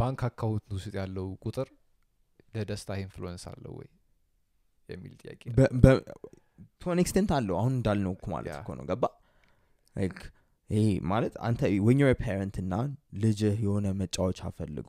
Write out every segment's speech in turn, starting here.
ባንክ አካውንት ውስጥ ያለው ቁጥር ለደስታ ኢንፍሉወንስ አለው ወይ የሚል ጥያቄ ነው። ቶን ኤክስቴንት አለው አሁን እንዳልነው እኮ ማለት ያ። እኮ ነው ገባ ላይክ ይሄ ማለት አንተ ወኛው ፓረንት እና ልጅህ የሆነ መጫወቻ ፈልጎ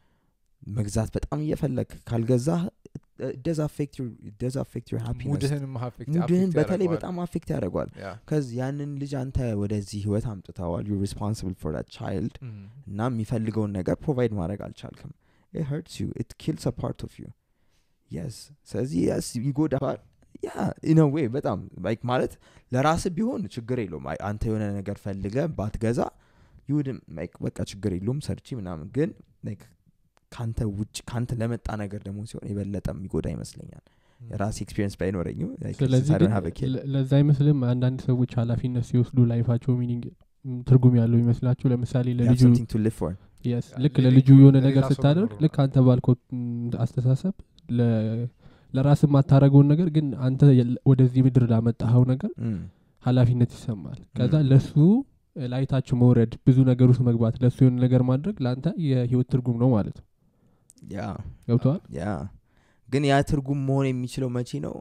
መግዛት በጣም እየፈለግ ካልገዛ ደዝ አፌክት ዩር ሃፒነስ ሙድህንም affect- ሙድህን affect በተለይ ያደርገዋል። በጣም አፌክት ያደርገዋል ያ። ከዚ ያንን ልጅ አንተ ወደዚህ ህይወት አምጥተዋል ዩ ሪስፖንሲብል ፎር ዳት ቻይልድ እም፣ እና የሚፈልገውን ነገር ፕሮቫይድ ማድረግ አልቻልክም it hurts you it kills a part of you yes ስለዚህ yes ይጎዳል ያ ኢን ዌይ በጣም ላይክ ማለት ለራስ ቢሆን ችግር የለውም አይ፣ አንተ የሆነ ነገር ፈልገ ባትገዛ ይውድም ላይክ በቃ ችግር የለውም ሰርቺ ምናምን ግን ላይክ ካንተ ውጭ ካንተ ለመጣ ነገር ደግሞ ሲሆን የበለጠ የሚጎዳ ይመስለኛል እም። የራሴ ኤክስፒሪንስ ባይኖረኝም like, ስለዚህ since I don't ግን have a kid. ለ- ለዛ አይመስልም አንዳንድ ሰዎች ኃላፊነት ሲወስዱ ላይፋቸው ሚኒንግ ትርጉም ያለው ይመስላቸው ለምሳሌ You have ለልጁ something to live for yes ያ፣ ልክ ለልጁ- ለልጁ የሆነ ነገር ለሌላ ሰው ስታደርግ መኖሩ ልክ አንተ ባልከው ም, አስተሳሰብ ለ- ለራስ የማታረገውን ነገር ግን አንተ የለ- ወደዚህ ምድር ላመጣኸው ነገር Mm. ኃላፊነት ይሰማል ከዛ Mm. ለሱ ላይታች መውረድ ብዙ ነገር ውስጥ መግባት ለሱ የሆነ ነገር ማድረግ ለአንተ የህይወት ትርጉም ነው ማለት ነው ያ ገብተዋል ያ ግን ያ ትርጉም መሆን የሚችለው መቼ ነው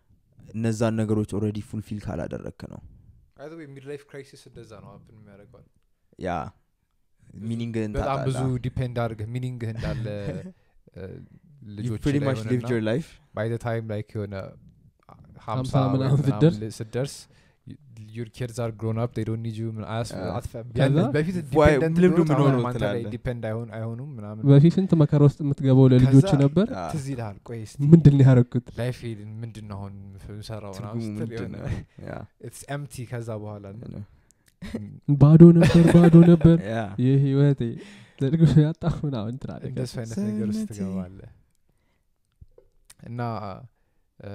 እነዛን ነገሮች ኦልሬዲ ፉልፊል ካላደረግክ ነው By the way, midlife crisis እንደዛ ነው ሀፕን የሚያደርገዋል ያ ብዙ- ሚኒንግህን በጣም ብዙ ታጣለህ። ዲፔንድ አድርገህ ሚኒንግህ እንዳለ እ፣ You ልጆች pretty ላይ much lived ሆነና your life ባይ ዘ ታይም ላይክ የሆነ ሀምሳ ምናምን ወይ ስትደርስ ምናምን ስትደርስ ዩር ኪድስ አር ግሮን አፕ ዴይ ዶንት ኒድ ዩ አ። ከዛ በፊት Why- ዲፔንደንት ልምዱ ቢሆኑት አሁን ምኖረው አንተ ላይ ትላለህ። ዲፔንድ አይሆን አይሆኑም ምናምን በፊት ስንት መከራ ውስጥ የምትገባው ለልጆች ከዛ- ነበር አ፣ ትዝ ይልሃል ቆይ እስቲ ምንድን ነው ያደረግኩት ላይፍ ምንድን ነው አሁን ምሰራው ምናምን ትርጉሙ ስትል ምንድን የሆነ ነው? ያ፣ ኢትስ ኤምቲ ከዛ በኋላ you know. ባዶ ነበር ባዶ ነበር ያ፣ ይህ ህይወቴ ዘልግሽ ያጣ ምናምን ትላለህ እንደሱ አይነት ነገር ውስጥ ሰውነቴ። ትገባለህ እና እ፣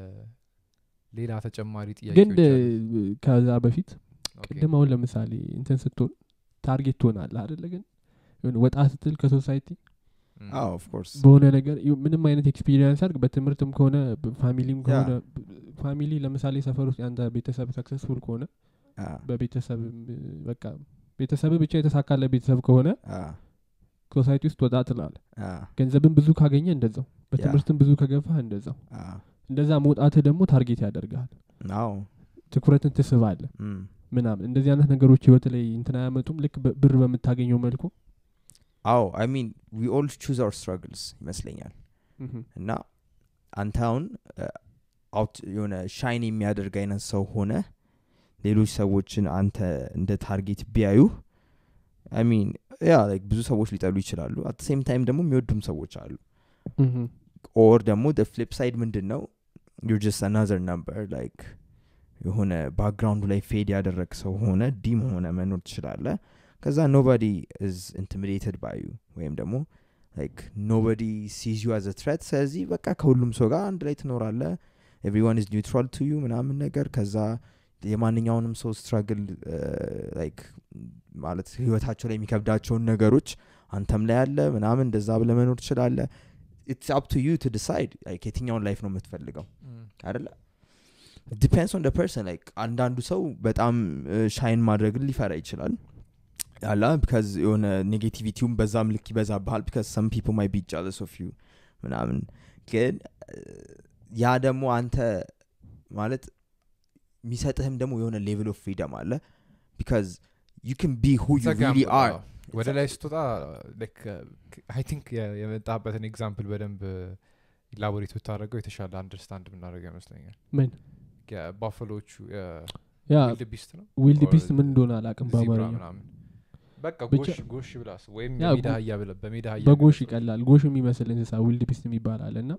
ሌላ ተጨማሪ ግን ጥያቄዎች አሉ? እ፣ ከዛ በፊት ኦኬ። ቅድም አሁን ለምሳሌ እንትን ስትሆን ታርጌት ትሆናለህ አደለ ግን የሆነ ወጣ ስትል ከሶሳይቲ እም፣ አዎ of course በሆነ ነገር ይኸው ምንም አይነት ኤክስፒሪየንስ አድርግ በትምህርትም ከሆነ ፋሚሊም ያ። ከሆነ ፋሚሊ ለምሳሌ ሰፈር ውስጥ ያንተ ቤተሰብ ሰክሰስፉል ከሆነ አ፣ በቤተሰብ በቃ ቤተሰብ ብቻ የተሳካለ ቤተሰብ ከሆነ አ፣ ሶሳይቲ ውስጥ ወጣ ትላለ አ፣ ገንዘብን ብዙ ካገኘ እንደዛው በትምህርትም ብዙ ከገፋህ እንደዛው አ፣ እንደዛ መውጣትህ ደግሞ ታርጌት ያደርግሃል አዎ ትኩረትን ትስባለ እም፣ ምናምን እንደዚህ አይነት ነገሮች ህይወት ላይ እንትን አያመጡም ልክ በ- ብር በምታገኘው መልኩ አዎ አይ ሚን ዊ ኦል ቹዝ አወር ስትራግልስ ይመስለኛል እና አንተ አሁን አውት የሆነ ሻይን የሚያደርግ አይነት ሰው ሆነ ሌሎች ሰዎችን አንተ እንደ ታርጌት ቢያዩ አይ ሚን ያ ላይክ ብዙ ሰዎች ሊጠሉ ይችላሉ አት ሴም ታይም ደግሞ የሚወዱም ሰዎች አሉ ምሁም። ኦር ደግሞ ደ ፍሊፕ ሳይድ ምንድን ነው ዩር ጀስት አናዘር ነምበር ላይክ የሆነ ባክግራውንዱ ላይ ፌድ ያደረግ ሰው ሆነ ዲም ሆነ መኖር ትችላለ ከዛ ኖባዲ ኢዝ ኢንቲሚዴትድ ባዩ ወይም ደግሞ ላይክ ኖባዲ ሲዝ ዩ አዘ ትሬት ስለዚህ በቃ ከሁሉም ሰው ጋር አንድ ላይ ትኖራለ ኤቭሪዋን ኢዝ ኒውትራል ቱ ዩ ምናምን ነገር ከዛ የማንኛውንም ሰው ስትራግል ላይክ ማለት ህይወታቸው ላይ የሚከብዳቸውን ነገሮች አንተም ላይ አለ ምናምን እንደዛ ብለ መኖር ትችላለ ኢትስ አፕ ቱ ዩ ቱ ዲሳይድ የትኛውን ላይፍ ነው የምትፈልገው እም፣ አደለ ዲፔንስ ኦን ፐርሰን ላይክ አንዳንዱ ሰው በጣም ሻይን ማድረግን ሊፈራ ይችላል አላ ቢካዝ የሆነ ኔጌቲቪቲውም በዛም ልክ ይበዛብሃል ቢካዝ ሰም ፒፕል ማይ ቢ ጃለስ ኦፍ ዩ ምናምን ግን እ፣ ያ ደግሞ አንተ ማለት የሚሰጥህም ደግሞ የሆነ ሌቭል ኦፍ ፍሪደም አለ ቢካዝ ዩ ን ቢ ሁ ዩ ዘጋም ሪሊ ብሎ፣ አር አዎ። ወደ ላይ ስትወጣ አይ ቲንክ የመጣበትን ኤግዛምፕል በደንብ ኢላቦሬት ብታደረገው የተሻለ አንደርስታንድ ብናደረገው ይመስለኛል ምን ባፈሎቹ ያ ዊልድ ቢስት ነው ዊልድ or ቢስት ምን እንደሆነ አላቅም ዚብራ በአማርኛ ምናምን በቃ ብቻ- ጎሽ ጎሽ ብላስ ወይም ያ የሜዳ ጎ- አህያ ብለ በሜዳ አህያ በጎሽ የሚመስለው ይቀላል ጎሽ የሚመስል እንስሳ ዊልድ ቢስት የሚባል አለ እና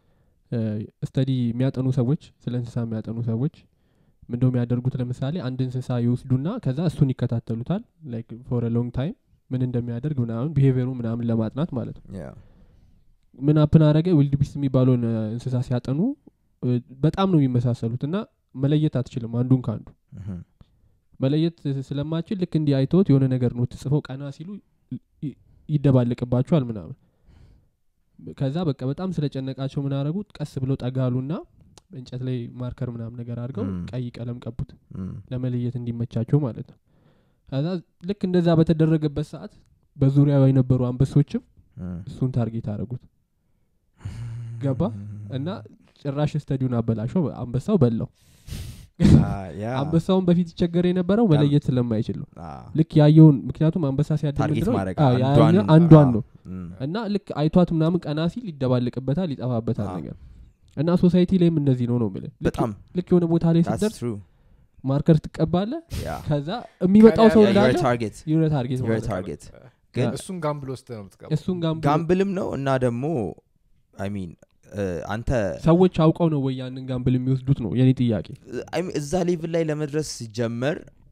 ስተዲ የሚያጠኑ ሰዎች ስለ እንስሳ የሚያጠኑ ሰዎች ምንደው የሚያደርጉት ለምሳሌ አንድ እንስሳ ይወስዱና ከዛ እሱን ይከታተሉታል ላይክ ፎር ሎንግ ታይም ምን እንደሚያደርግ ምናምን ቢሄቪየሩ ምናምን ለማጥናት ማለት ነው Yeah. ምን አፕን አረገ ዊልድ ቢስት የሚባለውን እ፣ እንስሳ ሲያጠኑ እ፣ በጣም ነው የሚመሳሰሉት እና መለየት አትችልም አንዱን ከአንዱ Mhm. መለየት ስለማችል ልክ እንዲህ አይተውት የሆነ ነገር ነው ትጽፈው ቀና ሲሉ ይ- ይደባለቅባቸዋል ምናምን ከዛ በቃ በጣም ስለጨነቃቸው ምን አረጉት ቀስ ብለው ጠጋሉና እንጨት ላይ ማርከር ምናምን ነገር አድርገው Mm. ቀይ ቀለም ቀቡት Mm. ለመለየት እንዲመቻቸው ማለት ነው ከዛ ልክ እንደዛ በተደረገበት ሰዓት በዙሪያው የነበሩ አንበሶችም እሱን ታርጌት አደረጉት ገባ እና ጭራሽ ስተዲውን አበላሸው አንበሳው በላው አንበሳውን በፊት ይቸገር የነበረው መለየት ስለማይችል ነው ልክ ያየውን ምክንያቱም አንበሳ ታርጌት ሲያደምድረው ማድረግ አዎ፣ አንዷን- ያኛው አንዷን አዎ። ነው እም፣ እና ልክ አይቷት ምናምን ቀና ሲል ይደባልቅበታል ይጠፋበታል አዎ። ነገር እና ሶሳይቲ ላይም እንደዚህ ነው ነው የምልህ ልክ- በጣም ልክ የሆነ ቦታ ላይ that's ስትደርስ true ማርከር ትቀባለ yeah ከዛ የሚመጣው ሰው ከላይ you're እንዳለ a target የሆነ ታርጌት You're a ማለት ነው። target ግን ግን እሱን ጋምብል ወስደ ነው የምትገባው እሱን ጋም ጋምብልም ነው እና ደግሞ አይ ሚን አንተ ሰዎች አውቀው ነው ወይ ያንን ጋምብል የሚወስዱት ነው የኔ ጥያቄ I mean, እዛ ሌቭል ላይ ለመድረስ ሲጀመር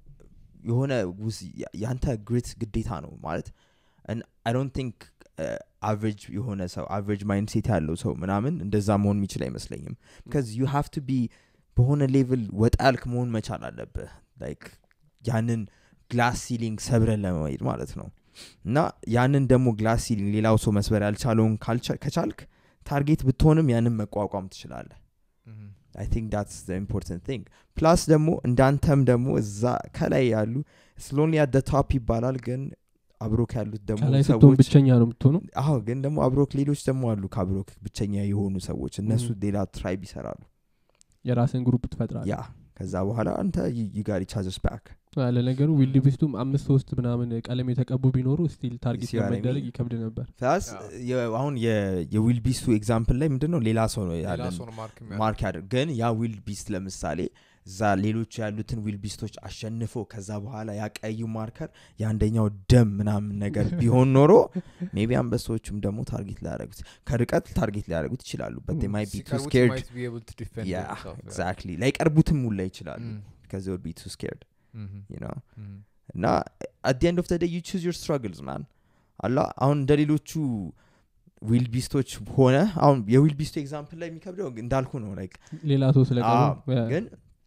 የሆነ ውስ- ያ- ያንተ ግሪት ግዴታ ነው ማለት አይ ዶንት ቲንክ አቨሬጅ የሆነ ሰው አቨሬጅ ማይንድ ሴት ያለው ሰው ምናምን እንደዛ መሆን የሚችል አይመስለኝም ቢካዝ ዩ ሃቭ ቱ ቢ በሆነ ሌቭል ወጣ ያልክ መሆን መቻል አለብህ ላይክ ያንን ግላስ ሲሊንግ ሰብረን ለመሄድ ማለት ነው እና ያንን ደግሞ ግላስ ሲሊንግ ሌላው ሰው መስበር ያልቻለውን ካልቻ- ከቻልክ ታርጌት ብትሆንም ያንን መቋቋም ትችላለህ Mhm. አይ ቲንክ ዳትስ ኢምፖርታንት ቲንግ ፕላስ ደግሞ እንዳንተም ደግሞ እዛ ከላይ ያሉ ስሎንሊ አደ ቶፕ ይባላል ግን አብሮክ ያሉት ደግሞ ከላይ ስትሆን ሰዎች ብቸኛ ነው የምትሆነው አዎ ግን ደግሞ አብሮክ ሌሎች ደግሞ አሉ ከአብሮክ ብቸኛ የሆኑ ሰዎች እነሱ Mhm. ሌላ ትራይብ ይሰራሉ የራስን ግሩፕ ትፈጥራል ያ ከዛ በኋላ አንተ ዩጋር ቻዘስ ባክ ለነገሩ ዊልድ ቢስቱም አምስት ሶስት ምናምን ቀለም የተቀቡ ቢኖሩ ስቲል ታርጌት See what I ለመደረግ mean? ይከብድ ነበር ፕላስ Yeah. አሁን የዊል ቢስቱ ኤግዛምፕል ላይ ምንድን ነው ሌላ ሰው ነው ሌላ ያለን ሰው ነው ማርክ የሚያደርገው። ማርክ ያደርግ ግን ያ ዊል ቢስት ለምሳሌ እዛ ሌሎቹ ያሉትን ዊል ቢስቶች አሸንፎ ከዛ በኋላ ያ ቀዩ ማርከር የአንደኛው ደም ምናምን ነገር ቢሆን ኖሮ ሜቢ አንበሶቹም ደግሞ ታርጌት ሊያደረጉት ከርቀት ታርጌት ሊያደረጉት ይችላሉ በት Mm. ማይ ቢ ቱ ሲቀርቡት ስኬርድ might be able to defend ያ themselves, yeah. ኤግዛክትሊ ላይቀርቡትም ሙላ ይችላሉ Mm. ከዚ ወድ ቢ ቱ ስኬርድ Mhm. ነው Mhm. እና አት ኤንድ ኦፍ ደ ዩ ቹዝ ዮር ስትራግልስ ማን አላ አሁን እንደ ሌሎቹ ዊል ቢስቶች ሆነ አሁን የዊል ቢስቱ ኤግዛምፕል ላይ የሚከብደው እንዳልኩ ነው ላይክ ሌላ ሰው አዎ፣ ስለቀሩ ግን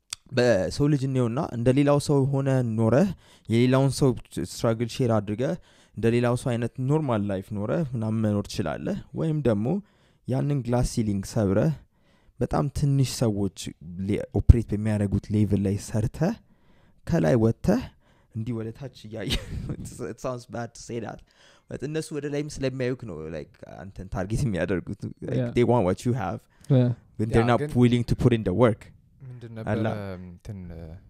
በሰው ልጅ እኔውና እንደ ሌላው ሰው ሆነ ኖረህ የሌላውን ሰው ስትራግል ሼር አድርገህ እንደ ሌላው ሰው አይነት ኖርማል ላይፍ ኖረህ ምናምን መኖር ትችላለህ ወይም ደግሞ ያንን ግላስ ሲሊንግ ሰብረህ በጣም ትንሽ ሰዎች ኦፕሬት በሚያደርጉት ሌቭል ላይ ሰርተህ ከላይ ወጥተህ እንዲህ ወደ ታች እያየ ሳውንስ ባድ ሴዳት እነሱ ወደ ላይም ስለሚያዩክ ነው ላይክ አንተን ታርጌት የሚያደርጉት Yeah. they want what you have ያ፣ but they're Yeah, not ግን- willing to put in the work ምንድን አላ። ነበረ እንትን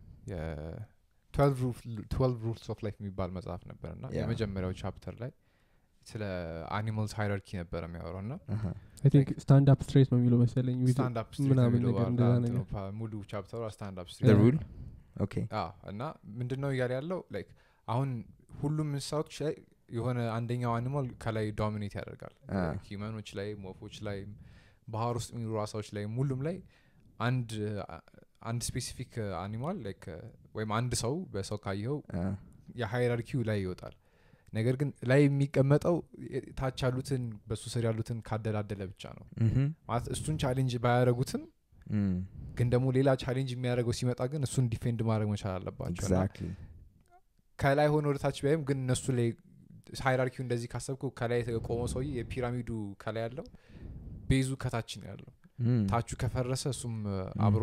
የትዌልቭ ሩልስ ኦፍ ላይፍ የሚባል መጽሐፍ ነበር እና Yeah. የመጀመሪያው ቻፕተር ላይ ስለ አኒማልስ ሃይራርኪ ነበረ የሚያወራው እና አይ ቲንክ ስታንድ አፕ ስትሬት ነው የሚለው መሰለኝ with- ስታንድ አፕ ምናምን ነገር እንደዛ ነገር ሙሉ ቻፕተሩ ስታንድ አፕ the Yeah. rule okay እና ምንድን ነው እያለ ያለው ላይክ አሁን ሁሉም እንስሳዎች ላይ የሆነ አንደኛው አኒማል ከላይ ዶሚኔት ያደርጋል አ። ሂመኖች ላይ ወፎች ላይ ባህር ውስጥ የሚኖሩ አሳዎች ላይ ሁሉም ላይ አንድ አንድ ስፔሲፊክ አኒማል ላይክ ወይም አንድ ሰው በሰው ካየኸው uh, የሃይራርኪው ላይ ይወጣል ነገር ግን ላይ የሚቀመጠው የ- ታች ያሉትን በሱ ስር ያሉትን ካደላደለ ብቻ ነው mhm, ማለት እሱን ቻሌንጅ ባያደረጉትም mm, ግን ደግሞ ሌላ ቻሌንጅ የሚያደርገው ሲመጣ ግን እሱን ዲፌንድ ማድረግ መቻል አለባቸው እና exactly ከላይ ሆነ ወደ ታች ቢያይም ግን እነሱ ላይ ሃይራርኪው እንደዚህ ካሰብኩ ከላይ የቆመው ሰውዬ የፒራሚዱ ከላይ ያለው ቤዙ ከታች ነው ያለው mm, ታቹ ከፈረሰ እሱም እ, አብሮ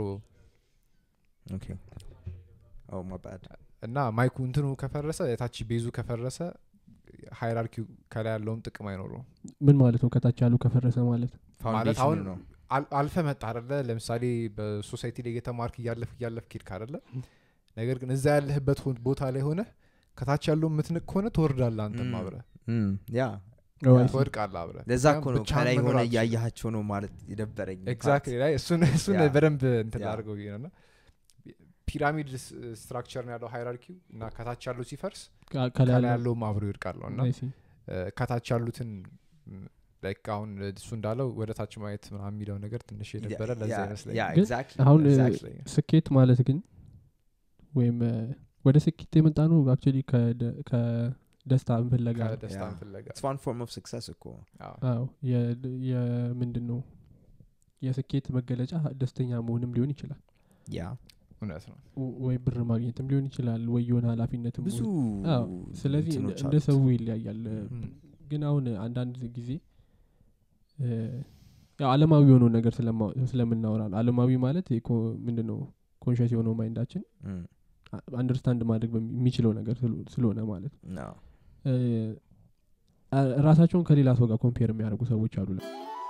okay oh my bad እና ማይኩ እንትኑ ከፈረሰ የታች ቤዙ ከፈረሰ ሃይራርኪው ከላይ ያለውም ጥቅም አይኖረው ምን ማለት ነው ከታች ያሉ ከፈረሰ ማለት ማለት Foundation አሁን ነው አል- አልፈ መጣ አደለ ለምሳሌ በሶሳይቲ ላይ እየተማርክ እያለፍ እያለፍ ኪድክ አደለ ነገር ግን እዛ ያለህበት ሆን- ቦታ ላይ ሆነ ከታች ያለው የምትንቅ ከሆነ ትወርዳለ አንተም Mm. አብረ Mm, yeah Oh, I see. ትወድቃለ አብረ ለዛ እኮ ነው ከላይ ሆነ እያያቸው ነው ማለት የደበረኝ ኤግዛክትሊ ላይ እሱን እሱን Yeah. በደንብ እንትን Yeah. ላድርገው ብዬ ነው እና ፒራሚድ ስትራክቸር ነው ያለው ሃይራርኪው እና ከታች ያለው ሲፈርስ ከ- ከላይ ከላይ ያለው ያለውም አብሮ ይወድቃል ነው እና I see. እ፣ ከታች ያሉትን ላይክ አሁን እሱ እንዳለው ወደ ታች ማየት ምናምን የሚለው ነገር ትንሽ የነበረ ለዛ ይመስለኛል ግን ኤግዛክትሊ አሁን እ, Exactly. ስኬት ማለት ግን ወይም እ፣ ወደ ስኬት የመጣ ነው አክቹዋሊ ከደስታ ፍለጋ ነው። ከደስታን Yeah. ፍለጋ it's one form of success እኮ አዎ። አዎ የምንድን ነው የስኬት መገለጫ ደስተኛ መሆንም ሊሆን ይችላል ያ እውነት ነው ወ- ወይ ብር ማግኘትም ሊሆን ይችላል ወይ የሆነ ኃላፊነትም ብዙ ወይ- አዎ፣ ስለዚህ እንደ- እንትኖች እንደ አሉት። ሰው ይለያያል እ፣ ም፣ ግን አሁን አንዳንድ ጊዜ እ፣ ያው አለማዊ የሆነውን ነገር ስለማ- ስለምናወራ ነው አለማዊ ማለት ምንድን ነው ኮንሽስ የሆነው ማይንዳችን Mm, አንደርስታንድ ማድረግ በሚ- የሚችለው ነገር ስለ- ስለሆነ ማለት ነው no. አ- ራሳቸውን ከሌላ ሰው ጋር ኮምፔር የሚያደርጉ ሰዎች አሉ